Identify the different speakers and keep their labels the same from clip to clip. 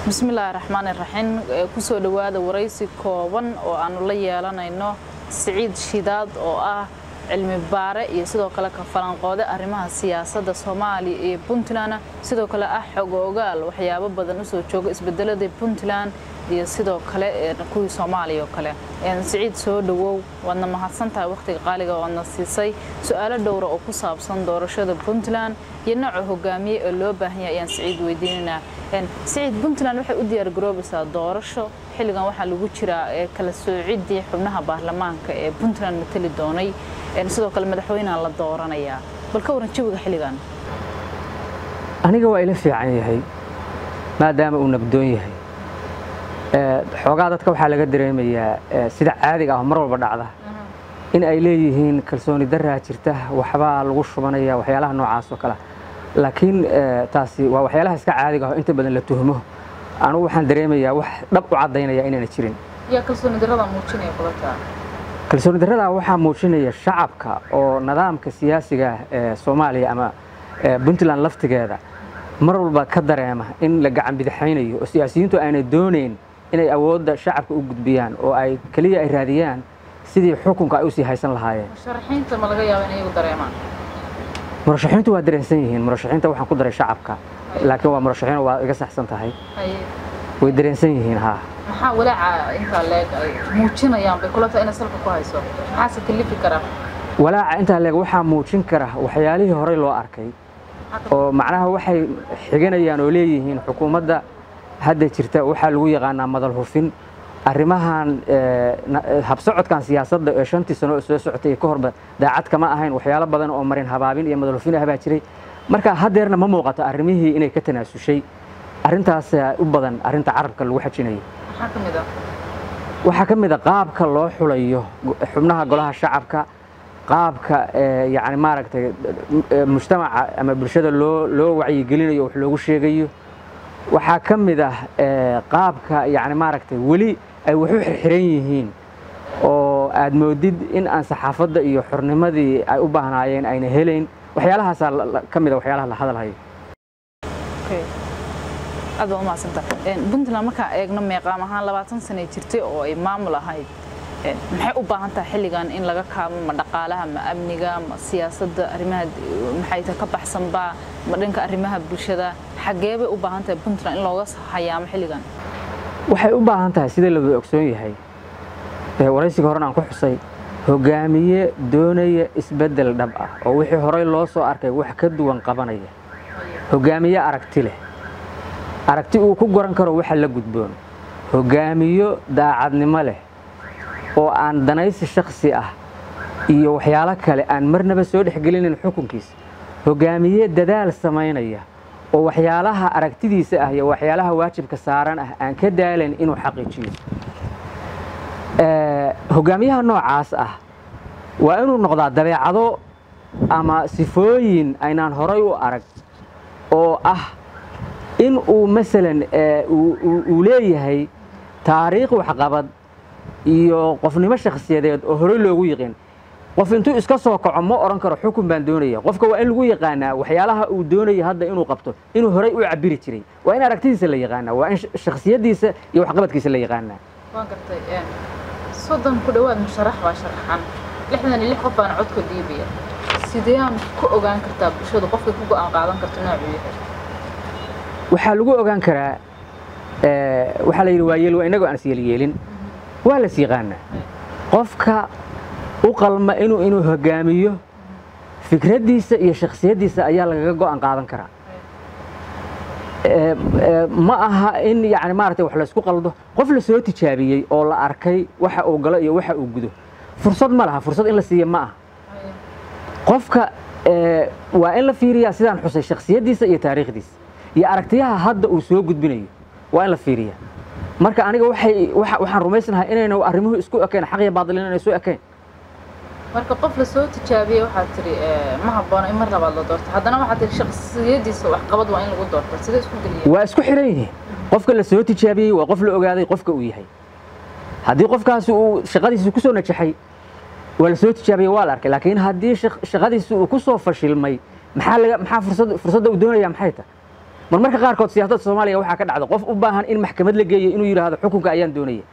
Speaker 1: bismillaahi raxmaan iraxiim kusoo dhowaada waraysi kooban oo aanu la yeelanayno siciid shidaad oo ah cilmi baare iyo sidoo kale ka falanqoode arrimaha siyaasadda soomaaliya iyo puntland sidoo kale ah xog ogaal waxyaabo badan usoo jooga isbedeladii puntland iyo sidoo kale kuwii soomaaliya oo kale siciid soo dhowow waadna mahadsantahay wakhtiga qaaliga oadna siisay su-aalo dhowra oo ku saabsan doorashada puntland iyo nooca hogaamiye ee loo baahanya ayaan siciid weydiinaynaa siciid puntland waxay u diyaargaroobaysaa doorasho xilligan waxaa lagu jiraa kala soociddii xubnaha baarlamaanka ee puntland matali doonay sidoo kale madaxweyneha la dooranayaa bal ka waran jawiga xilligan
Speaker 2: aniga waa ila fiican yahay maadaama uu nabdoon yahay xoogaa dadka waxaa laga dareemayaa sida caadiga ah mar walba dhacda in ay leeyihiin kalsooni daraa jirta waxbaa lagu shubanaya waxyaalaha noocaas oo kale laakiin taasi waa waxyaalaha iska caadiga ah inta badan la tuhmo anugu waxaan dareemayaa wax dhab u caddaynaya inaana jirin kalsooni darrada waxaa muujinaya shacabka oo nidaamka siyaasiga ee soomaaliya ama puntland laftigeeda mar walba ka dareema in la gacan bidixaynayo oo siyaasiyiintu aanay doonayn inay awoodda shacabka u gudbiyaan oo ay keliya ay raadiyaan sidii xukunka ay usii haysan lahaayeen murashaxiintu waa dareensan yihiin murashaxiinta waxaan ku daray shacabka laakiin waa murashaxiin waa iga saxsan tahay way dareensan yihiin haa
Speaker 1: maxaa walaaca intaa leeg ay muujinayaan bay kula tahay inay salka ku hayso maxaase kalifi kara
Speaker 2: walaaca intaa leeg waxaa muujin kara waxyaalihii horey loo arkay oo macnaha waxay xiganayaan oo leeyihiin xukuumadda hadda jirta waxaa lagu yaqaanaa madal hufin arrimahan habsocodkan siyaasadda ee shantii sano oo soo socotay ka horba daacad kama ahayn waxyaalo badan oo marin habaabin iyo madal hufin ah baa jiray marka haddeerna ma muuqato arrimihii inay ka tanaasushay arrintaas u badan arrinta carabka lagu xajinayo waxaa ka mid a qaabka loo xulayo xubnaha golaha shacabka qaabka yani maaragtay mujtamaca ama bulshada loo loo wacyigelinayo wax loogu sheegayo waxaa ka mid ah qaabka yani maaragtay weli ay wax u xirxiran yihiin oo aad moodid in aan saxaafadda iyo xornimadii ay u baahnaayeen ayna helayn waxyaalahaasaa ka mid a waxyaalaha la hadalhayo
Speaker 1: aad baa umahadsanta puntland markaan eegno meeqaam ahaan labaatan sanay jirtay oo ay maamul ahayd maxay u baahan tahay xilligan in laga kaabo ma dhaqaalaha ma amniga ma siyaasadda arrimaha maxay ta ka baxsanbaa ma dhanka arrimaha bulshada xaggee bay u baahan tahay puntland in looga hayaamo xilligan
Speaker 2: waxay u baahan tahay sida la wada ogsoon yahay waraysiga horena aan ku xusay hogaamiye doonaya isbeddel dhab ah oo wixii horey loo soo arkay wax ka duwan qabanaya hogaamiye aragti leh aragti uu ku goran karo waxa la gudboon hogaamiyo daacadnimo leh oo aan danaysi shakhsi ah iyo waxyaalo kale aan marnaba soo dhexgelinin xukunkiisa hogaamiye dadaal samaynaya oo waxyaalaha aragtidiisa ah iyo waxyaalaha waajibka saaran ah aan ka daalayn inuu xaqiijiyo hogaamiyaha noocaas ah waa inuu noqdaa dabeecado ama sifooyin aynaan horay u arag oo ah in uu masalan uu leeyahay taariikh waxqabad iyo qofnimo shakhsiyadeed oo horey loogu yiqiin qof intuu iska soo kaco ma odhan karo xukun baan doonaya qofka waa in lagu yaqaanaa waxyaalaha uu doonaya hadda inuu qabto inuu horey u cabiri jiray waa in aragtidiisa la yaqaanaa waa in shakhsiyadiisa iyo waxqabadkiisa la yaqaanaa
Speaker 1: waan gartay soddon ku dhowaad musharax baa sharaxan lixdan iyo lix qof baana codka dhiibaya sideeaan ku ogaan kartaa bulshadu qofkay ku go'aan qaadan karto noocuu yahay
Speaker 2: waxaa lagu ogaan karaa waxaa la yidhi waa yeel waa innagoo aan isyeelyeelin waa las yaqaanaa qofka u qalma inuu inuu hogaamiyo fikraddiisa iyo shakhsiyaddiisa ayaa lagaga go'an qaadan karaa ma aha in yani maaragtay wax laysku qaldo qof la soo tijaabiyey oo la arkay waxa uu galo iyo waxa uu gudo fursad ma laha fursad in la siiya ma aha qofka waa in la fiiriyaa sidaan xusay shakhsiyaddiisa iyo taariikhdiisa iyo aragtiyaha hadda uu soo gudbinayo waa in la fiiriyaa marka aniga waxay waxaan rumaysanahay inayna arrimuhu isku ekayn xaq iyo baadil inayna isu ekayn
Speaker 1: marka qof la soo tijaabiyey waxaad tiri ma habboona in mar labaad la doorto haddana waxaad tiri shakhsiyadiisa waxqabad waa in lagu doorto sidee isku geliya
Speaker 2: waa isku xiran yihiin qofka la soo tijaabiyey waa qof la ogaaday qofka uu yahay haddii qofkaasi uu shaqadiisa ku soo najaxay waa la soo tijaabiyey waa la arkay laakiin haddii shaqadiisa uu ku soo fashilmay maxaa laga maxaa fursad fursadda uu doonaya maxay tahay mar marka qaarkood siyaasadda soomaaliya waxaa ka dhacda qof u baahan in maxkamad la geeyo inuu yidhaahdo xukunka ayaan doonaya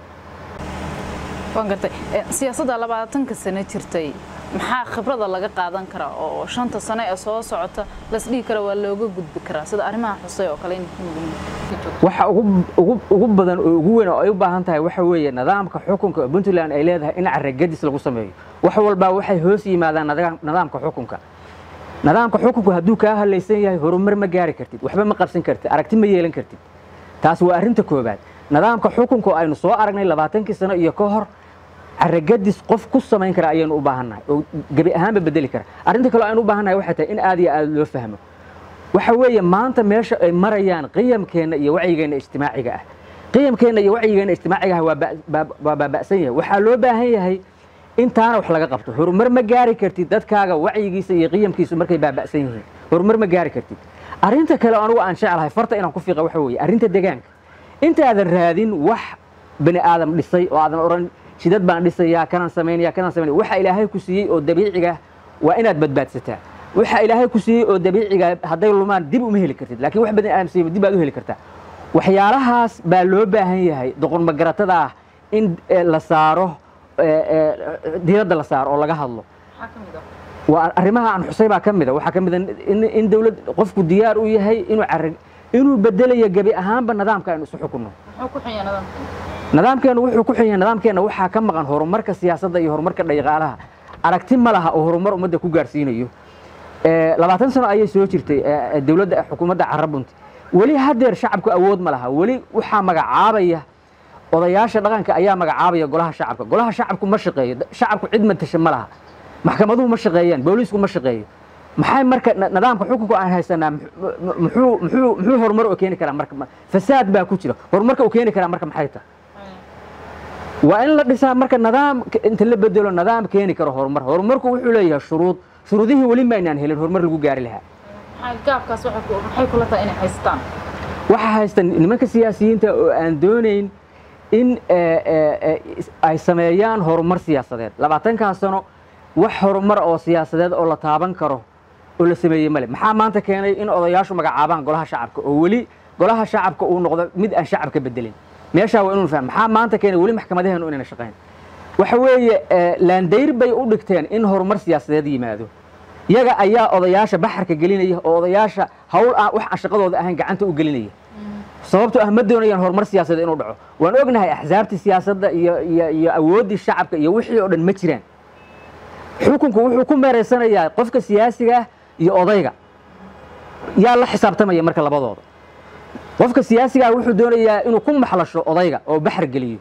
Speaker 1: waan gartay siyaasadda labaatanka sano jirtay maxaa khibrada laga qaadan karaa oo shanta sano ee soo socota lasdhihi kara waa looga gudbi karaa sida arrimaha xusay oo kale
Speaker 2: waxa ugu badan oo ugu weyn oo ay u baahan tahay waxa weeye nidaamka xukunka oo puntland ay leedahay in caragadis lagu sameeyo wax walbaa waxay hoos yimaadaan nidaamka xukunka nidaamka xukunku hadduu kaa halaysan yahay horumar ma gaari kartid waxba ma qabsan kartid aragti ma yeelan kartid taas waa arrinta koobaad nidaamka xukunka oo aynu soo aragnay labaatankii sano iyo ka hor caragadis qof ku samayn kara ayaynu u baahannahay oo gebi ahaanba bedeli kara arrinta kale aynu u baahannahay waxay tahay in aad iyo aad loo fahmo waxa weeye maanta meesha ay marayaan qiyamkeenna iyo wacyigeenna ijtimaaciga ah qiyamkeenna iyo wacyigeenna ijtimaaciga ah waa baaba'san yahay waxaa loo baahan yahay intaana wax laga qabto horumar ma gaari kartid dadkaaga wacyigiisa iyo qiyamkiisu markay baaba'san yihiin horumar ma gaari kartid arrinta kale anugu aan jeclahay farta inaan ku fiiqa waxa weeye arrinta deegaanka intaadan raadin wax bani aadam dhisay oo aadan odhan shidad baan dhisayaa kanaan samaynaya kanaan samaynaya waxa ilaahay ku siiyey oo dabiiciga waa inaad badbaadsataa waxa ilaahay ku siiyey oo dabiiciga hadday lumaan dib uma heli kartid laakiin wax bani aadam siiyey dib baad u heli kartaa waxyaalahaas baa loo baahan yahay doqon magaratada ah in la saaro diiradda la saaro oo laga hadlo waa arrimaha aan xusay baa ka mida waxaa ka mida in dawlad qofku diyaar u yahay inuu carag inuu bedelayo gebi ahaanba nidaamka aynu isu xukunno nidaamkeenu wuxuu ku xun yahay nidaamkeenna waxaa ka maqan horumarka siyaasadda iyo horumarka dhaqaalaha aragti ma laha oo horumar ummadda ku gaarsiinayo labaatan sano ayay soo jirtay dowladda xukuumadda carabunti weli haddeer shacabku awood ma laha weli waxaa magacaabaya odayaasha dhaqanka ayaa magacaabaya golaha shacabka golaha shacabku ma shaqeeyo shacabku cid matasha ma laha maxkamaduhu ma shaqeeyaan booliisku ma shaqeeyo maxay marka nidaamka xukunka aan haysanaa muxuu muxuu muxuu horumar u keeni karaa marka fasaad baa ku jira horumarka uu keeni karaa marka maxay tahay waa in la dhisaa marka nidaam inta la bedelo nidaam keeni karo horumar horumarku wuxuu leeyahay shuruud shuruudihii weli maynaan helin horumar lagu gaari lahaa
Speaker 1: gaabkaas maxay kula tahay inay haystaan
Speaker 2: waxaa haysta nimanka siyaasiyiinta oo aan doonayn in ay sameeyaan horumar siyaasadeed labaatankaa sano wax horumar oo siyaasadeed oo la taaban karo oo la sameeyey male maxaa maanta keenay in odayaashu magacaabaan golaha shacabka oo weli golaha shacabka uu noqdo mid aan shacabka bedelin meeshaa waa inuu fahmo maxaa maanta keenay weli maxkamadaheenu inayna shaqayn waxa weeye laandayr bay u dhigteen in horumar siyaasadeed yimaado yaga ayaa odayaasha baxarka gelinaya oo odayaasha hawl aan wax aan shaqadooda ahayn gacanta u gelinaya sababto ah ma doonayaan horumar siyaasadeed inuu dhaco waan ognahay axsaabtii siyaasadda iyo iyo iyo awooddii shacabka iyo wixii oo dhan ma jiraan xukunku wuxuu ku meeraysanayaa qofka siyaasiga ah iyo odayga yaa la xisaabtamaya marka labadooda qofka siyaasiga ah wuxuu doonayaa inuu ku maxlasho odayga oo baxar geliyo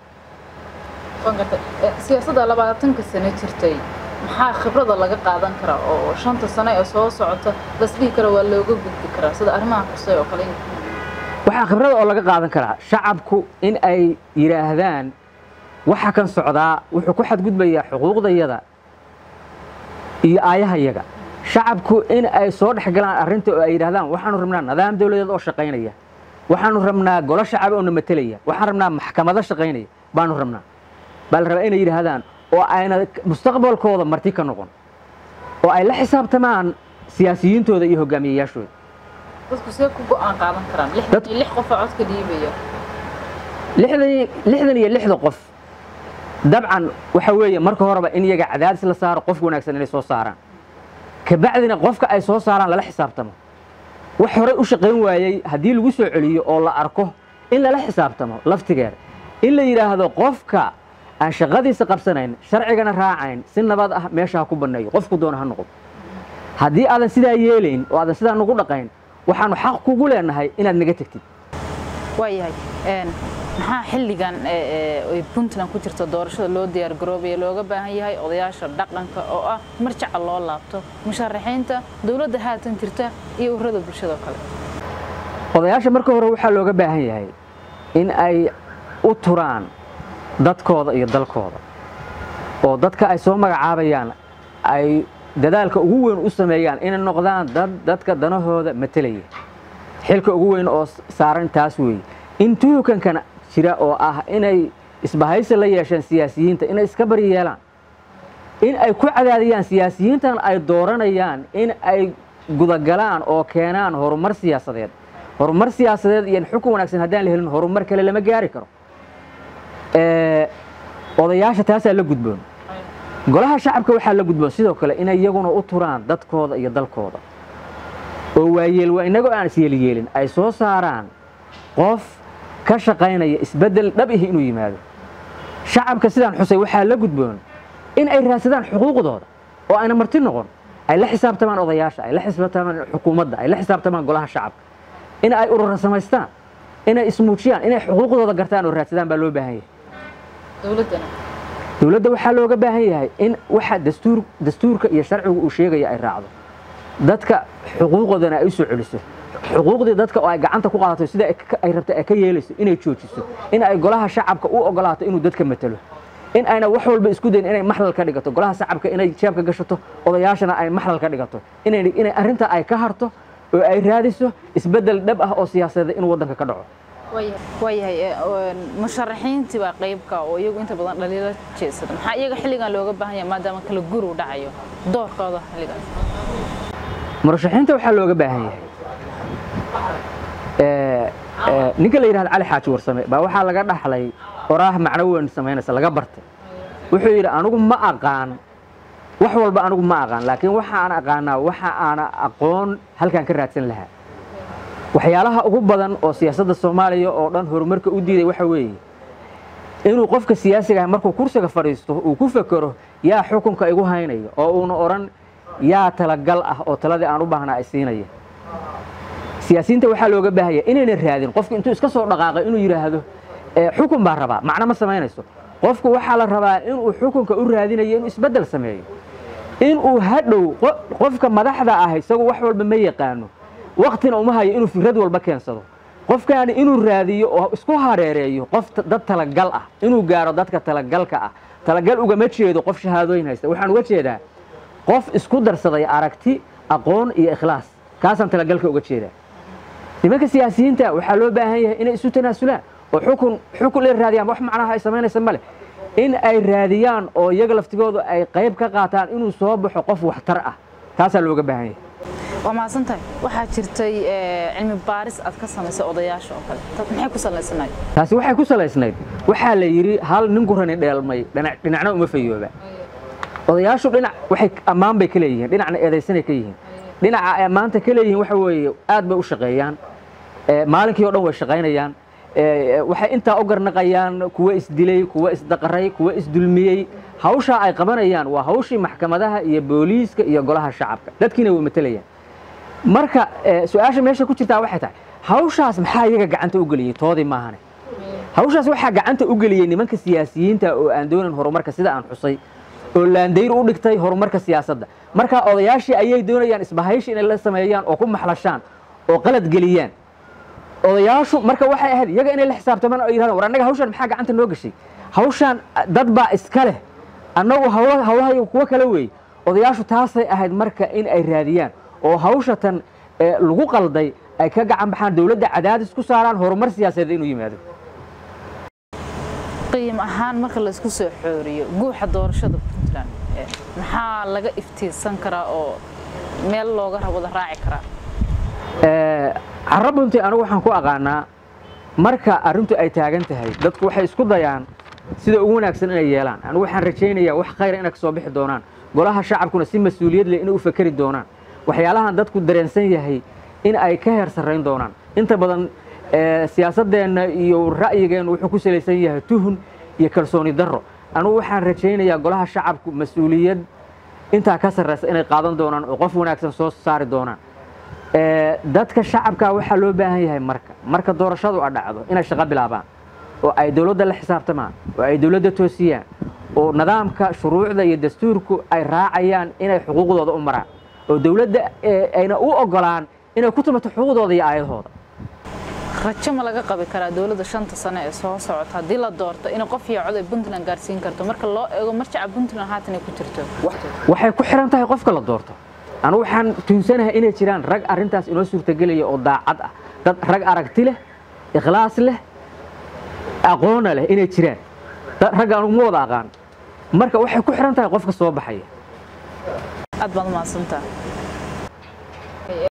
Speaker 1: siyaasadda labaatanka sano jirtay maxaa khibrada laga qaadan karaa oo shanta sano ee soo socota lasdhihi kara waa looga gudbi karaa sida arrimaha xusay oo kale
Speaker 2: waxaa khibrada oo laga qaadan karaa shacabku in ay yidhaahdaan waxa kan socdaa wuxuu ku xadgudbayaa xuquuqdayada iyo aayahayaga shacabku in ay soo dhex galaan arrinta oo ay yidhahdaan waxaanu rabnaa nidaam dawladeed oo shaqaynaya waxaanu rabnaa golo shacab oo na matelaya waxaan rabnaa maxkamado shaqaynaya baanu rabnaa baa la rabaa inay yidhaahdaan oo ayna mustaqbalkooda marti ka noqon oo ay la xisaabtamaan siyaasiyiintooda iyo hogaamiyayaashooda
Speaker 1: dadku see ku go'aan qaadan karaan lixdan iyo lix qofa codka dhiibaya
Speaker 2: lixdan iyo lixda qof dabcan waxa weeye marka horeba in iyaga cadaadis la saaro qof wanaagsan inay soo saaraan kabacdina qofka ay soo saaraan lala xisaabtamo wax horey u shaqayn waayey haddii lagu soo celiyo oo la arko in lala xisaabtamo laftigeeda in la yidhaahdo qofka aan shaqadiisa qabsanayn sharcigana raacayn si nabad ah meesha ha ku banneeyo qofku doona ha noqdo haddii aadan sidaa yeelayn oo aadan sidaa nagu dhaqayn waxaanu xaq kugu leenahay inaad naga tegtid
Speaker 1: waayahay maxaa xilligan ay puntland ku jirta doorashada loo diyaar garoobaya looga baahan yahay odayaasha dhaqanka oo ah marjaca loo laabto musharaxiinta dowladda haatan jirta iyo ururada bulshada kale
Speaker 2: odayaasha marka hore waxaa looga baahan yahay in ay u turaan dadkooda iyo dalkooda oo dadka ay soo magacaabayaan ay dadaalka ugu weyn u sameeyaan inay noqdaan dad dadka danahooda matelaya xilka ugu weyn oo saaran taas weeye in tuhukankana jira oo ah inay isbahaysi la yeesheen siyaasiyiinta inay iska bari yeelaan in ay ku cadaadiyaan siyaasiyiintan ay dooranayaan in ay gudagalaan oo keenaan horumar siyaasadeed horumar siyaasadeed iyo xukun wanaagsan haddaan la helin horumar kale lama gaari karo odayaasha taasaa la gudboon golaha shacabka waxaa la gudboon sidoo kale inay iyaguna u turaan dadkooda iyo dalkooda oo waayeel waa innagoo aan isyeelyeelin ay soo saaraan qof ka shaqaynaya isbeddel dhab ihi inuu yimaado shacabka sidaan xusay waxaa la gudboon in ay raadsadaan xuquuqdooda oo ayna marti noqon ay la xisaabtamaan odayaasha ay la xisaabtamaan xukuumadda ay la xisaabtamaan golaha shacabka in ay urura samaystaan inay ismuujiyaan inay xuquuqdooda gartaan oo raadsadaan baa loo baahan yahay dowladda waxaa looga baahan yahay in waxa dastuur dastuurka iyo sharcigu uu sheegaya ay raacdo dadka xuquuqoodana ay u soo celiso xuquuqdii dadka oo ay gacanta ku qaadato sida ay rabta ay ka yeelayso inay joojiso in ay golaha shacabka u ogolaato inuu dadka matalo in ayna wax walba isku dayin inay maxlal ka dhigato golaha shacabka inay jeebka gashato odayaashana ay maxlal ka dhigato inay inay arrinta ay ka harto oo ay raadiso isbeddel dhab ah oo siyaasadeed inuu waddanka ka dhaco
Speaker 1: waayahay musharaxiintii baa qaybka oo iyagu inta badan dhaliilo jeedsada maxaa iyaga xilligan looga baahan yahay maadaama kala guru dhacayo doorkooda xilligan
Speaker 2: murashaxiinta waxaa looga baahan yahay ninka la yidhahda cali xaaji warsame baa waxaa laga dhaxlay oraah macno weyn samaynaysa laga bartay wuxuu yidhi anigu ma aqaan wax walba anigu ma aqaan laakiin waxa aan aqaanaa waxa aana aqoon halkaan ka raadsan lahaa waxyaalaha ugu badan oo siyaasadda soomaaliya oo dhan horumarka u diiday waxa weeye inuu qofka siyaasiga ah markuu kursiga fadhiisto uu ku fekero yaa xukunka igu haynayo oo uuna odhan yaa talagal ah oo taladii aan u baahnaa ay siinaya siyaasiyiinta waxaa looga baahaya inayna raadin qofku intuu iska soo dhaqaaqay inuu yidhaahdo xukun baa rabaa macno ma samaynayso qofku waxaa la rabaa inuu xukunka u raadinayo inuu isbeddel sameeyo inuu hadhow qofka madaxda ah isagu wax walba ma yaqaano waktina uma hayo inuu fikrad walba keensado qofkaani inuu raadiyo oo isku hareereeyo qof dad talagal ah inuu gaaro dadka talagalka ah talagal ugama jeedo qof shahaadooyin haysta waxaan uga jeedaa qof isku darsaday aragti aqoon iyo ikhlaas kaasaan talagalka uga jeedaa nimanka siyaasiyiinta waxaa loo baahan yahay inay isu tanaasulaan oo xukun xukun la raadiyaan wax macnaha ay samaynaysa male in ay raadiyaan oo iyaga laftigoodu ay qayb ka qaataan inuu soo baxo qof waxtar ah taasaa looga baahan yahay
Speaker 1: waa mahadsantahay waxaa jirtay cilmi baaris aad ka samaysay odayaasha oo kale maxay ku salaysanayd
Speaker 2: taasi waxay ku salaysnayd waxaa la yidhi hal nin gurani dheelmay dhinacna uma fayooba odayaashu dhinac waxay ammaan bay ka leeyihiin dhinacna eedaysanay ka yihiin dhinaca ay ammaanta ka leeyihiin waxa weeye aad bay u shaqeeyaan maalinkii o dhan way shaqaynayaan waxay intaa u garnaqayaan kuwa isdilay kuwa isdaqaray kuwa isdulmiyey hawshaa ay qabanayaan waa hawshii maxkamadaha iyo booliiska iyo golaha shacabka dadkiina way matelayaan marka su-aasha meesha ku jirtaa waxay tahay hawshaas maxaa iyaga gacanta u geliyey toodii maahane hawshaas waxaa gacanta u geliyey nimanka siyaasiyiinta oo aan doonin horumarka sida aan xusay oo laandayr u dhigtay horumarka siyaasadda marka odayaashii ayay doonayaan isbahayshi inay la sameeyaan oo ku maxlashaan oo qalad geliyaan odayaashu marka waxay ahayd iyaga inay la xisaabtamaan oo yidhahdaan war annaga hawshaan maxaa gacanta noo gashay hawshaan dad baa iska leh annagu hawlahayo kuwo kale weeye odayaashu taasay ahayd marka in ay raadiyaan oo hawshatan lagu qalday ay ka gacan baxaan dowladda cadaadis ku saaraan horumar siyaasadeed inuu yimaado
Speaker 1: qiim ahaan marka laysku soo xooriyo guuxa doorashada puntland maxaa laga iftiirsan karaa oo meel looga wada raaci karaa
Speaker 2: carro bunti anigu waxaan ku aqaanaa marka arrintu ay taagan tahay dadku waxay isku dayaan sida ugu wanaagsan inay yeelaan anigu waxaan rajaynayaa wax khayra inay ka soo bixi doonaan golaha shacabkuna si mas-uuliyad leh inay u fakeri doonaan waxyaalahan dadku dareensan yahay in ay ka heer sarrayn doonaan inta badan siyaasaddeenna iyo ra'yigeennu wuxuu ku salaysan yahay tuhun iyo kalsooni darro anugu waxaan rajaynayaa golaha shacabku mas-uuliyad intaa ka sarraysa inay qaadan doonaan oo qof wanaagsan soo saari doonaan dadka shacabka waxaa loo baahan yahay marka marka doorashadu a dhacdo inay shaqo bilaabaan oo ay dowladda la xisaabtamaan oo ay dowladda toosiyaan oo nidaamka shuruucda iyo dastuurku ay raacayaan inay xuquuqdooda u maraan oo dowladda ayna u ogolaan inay ku tumato xuquuqdooda iyo aayadahooda
Speaker 1: rajo ma laga qabi karaa dowladda shanta sano ee soo socota haddii la doorto inay qof iyo cod ay puntland gaarsiin karto marka loo eego marjaca puntland haatan ay ku jirto
Speaker 2: waxay ku xiran tahay qofka la doorto anu waxaan tuunsanahay inay jiraan rag arrintaas inoo suurtagelaya oo daacad ah dad rag aragti leh ikhlaas leh aqoona leh inay jiraan ragga anugu ma wada aqaan marka waxay ku xiran tahay qofka soo baxaya
Speaker 1: aad baad umahadsantaa arkay